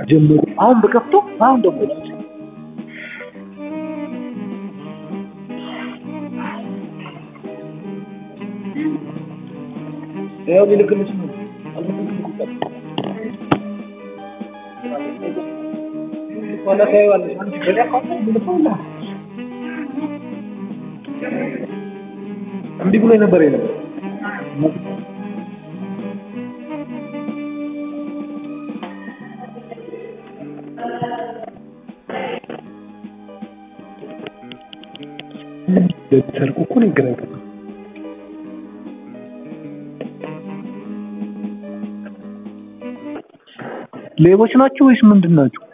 ጀመሩ። አሁን በከፍቶ አሁን ደግሞ ያው ሊልክልሽ ነው ኋላ ታይዋለሽ። አንቺ ገዳ ካለ ልልከውላ እምቢ ብሎ ነበር የነበር ሰርቁ እኮ ነው ይገናኛል። ሌቦች ናቸው ወይስ ምንድን ናቸው?